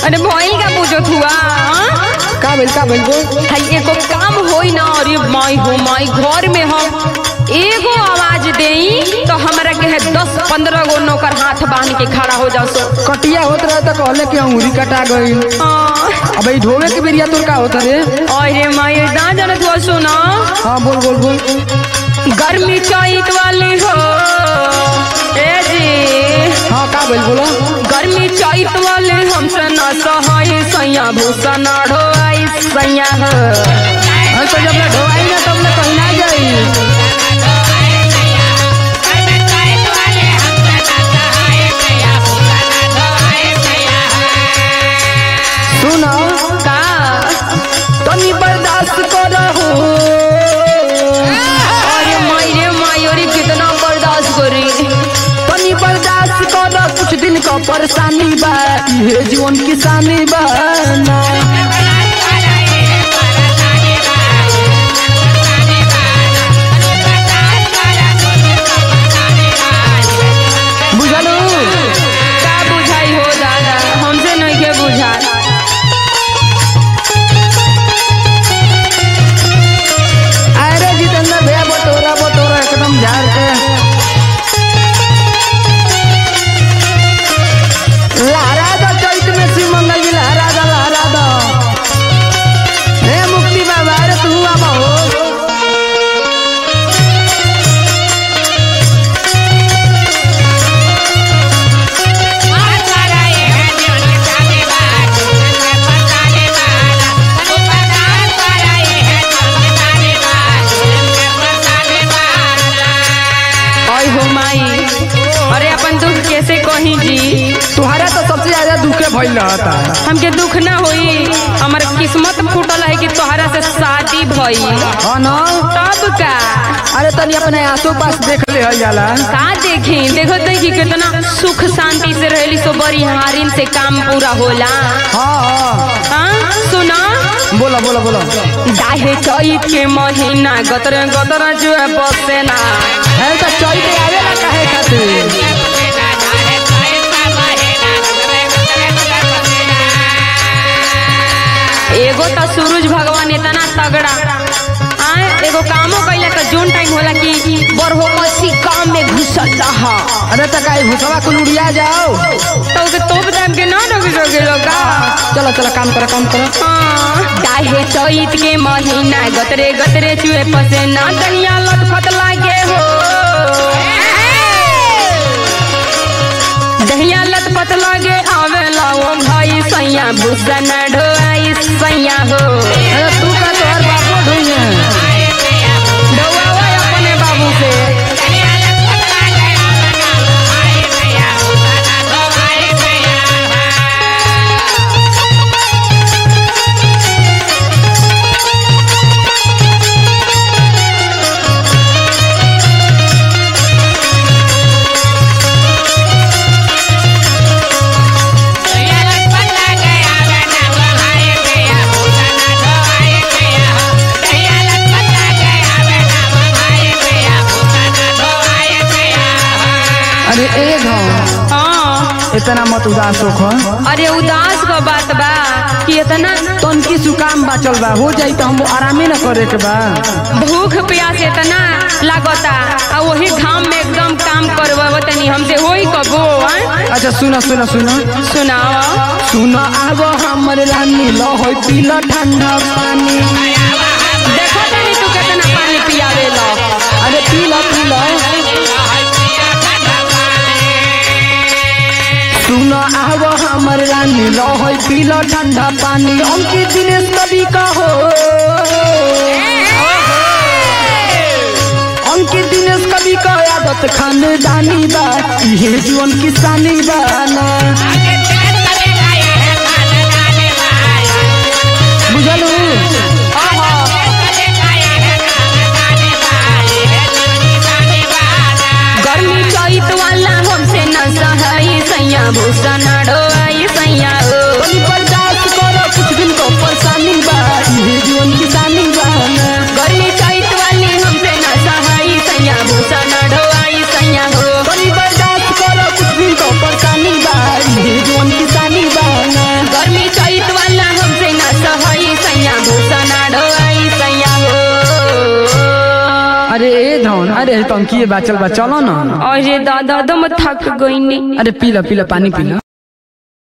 अरे भइल का पूछत हुआ हाँ? का भइल का भइल बोल हाय एगो काम होई ना अरे माई हो माई घर में हम एगो आवाज देई तो हमरा के है दस पंद्रह गो नौकर हाथ बांध के खड़ा हो जाओ सो कटिया होत रहे तो कहले कि अंगूरी कटा गइल हाँ। अब ई ढोवे के बेरिया तोर का होत रे अरे माई ना जानत हुआ सुना हाँ बोल बोल बोल गर्मी चैत वाली हो ए जी हाँ का भइल बोलो गर्मी चैत वाले हमसे न सहाय सैया भूसा न ढोआई सैया हो हम तो जब ले ढोवाई ना तब ले कहीं ना जाई सुनो का तनी बर्दाश्त करहु अरे माई रे माई अरे कितना बर्दाश्त करी तनी बर्दाश्त कर कुछ दिन का परेशानी बा ये जीवन किसानी बा ना बुझलू का बुझाई हो दादा हमसे नहीं के बुझा अरे जितेंद्र भैया बटोरा बटोरा एकदम झाड़ के लहरा दो चैत में शिव मंगल जी लहरा दो लहरा दो हे मुक्ति बाबा अरे तू आबा हो ओए हो माई अरे अपन दुख कैसे कही जी तुम्हारा तो सबसे ज्यादा दुखे भइल रहता हमके दुख ना होई हमार किस्मत फूटल है कि तोहरा से शादी भई हाँ ना तब का अरे तनी अपने आसो पास देख ले हल जाला का देखी देखो देखी कितना सुख शांति से रहली सो बड़ी हारिन से काम पूरा होला हाँ हाँ हाँ सुना बोला बोला बोला दाहे चैत के महीना गतर गतर जो है बसे ना है तो चैत आवेला काहे खातिर एगो तो सूरज भगवान इतना तगड़ा आए एगो कामो कैला तो जोन टाइम होला कि बरहो मसी काम में घुसल रहा अरे तो काहे भूसवा कुल उड़िया जाओ तो के तोप टाइम के ना रोक सके लोगा चलो चलो काम करो काम करो दाहे चैत के महीना गतरे गतरे चुए पसे ना दहिया लटफट लागे हो दहिया लटपट लागे आवेला ओ भाई सैया भूषण ढोआई सैया हो अरे तू का तोहर बापो ढूंढे ढोआवा अपने बाबू से अरे ए गाँव हाँ इतना मत उदास होखो अरे उदास का बात बा कि इतना तनकी सुकाम बाचल बा हो जाई तो हम आरामे न करे के बा भूख प्यास इतना लागता आ वही घाम में एकदम काम करवा तनी हमसे होई कबो आं? अच्छा सुनो सुनो सुनो सुनाओ सुनो आब हमर रानी लो होई पीला ठंडा पानी देखो तनी तू कितना पानी पियावे लो अरे पीला पीला सुनो आब हमर रानी लो होई पीला ठंडा पानी अंकित दिनेश कवि का हो अंकित दिनेश कवि का आदत खानदानी बा ये जीवन किसानी बा ना बुझलू गर्मी चैत वाला हमसे न सहाई सैया भूषण ढोआई सैया हो तनी बर्दाश्त करो कुछ दिन को परेशानी बा ये जीवन किसानी बा ना गर्मी चैत वाली हमसे न सहाई सैया भूषण ढोआई सैया हो तनी बर्दाश्त करो कुछ दिन को परेशानी बा ये जीवन जौन अरे टंकी बा चल बा चलो ना अरे दादा दम थक गई अरे पी ला पी ला पानी पी ला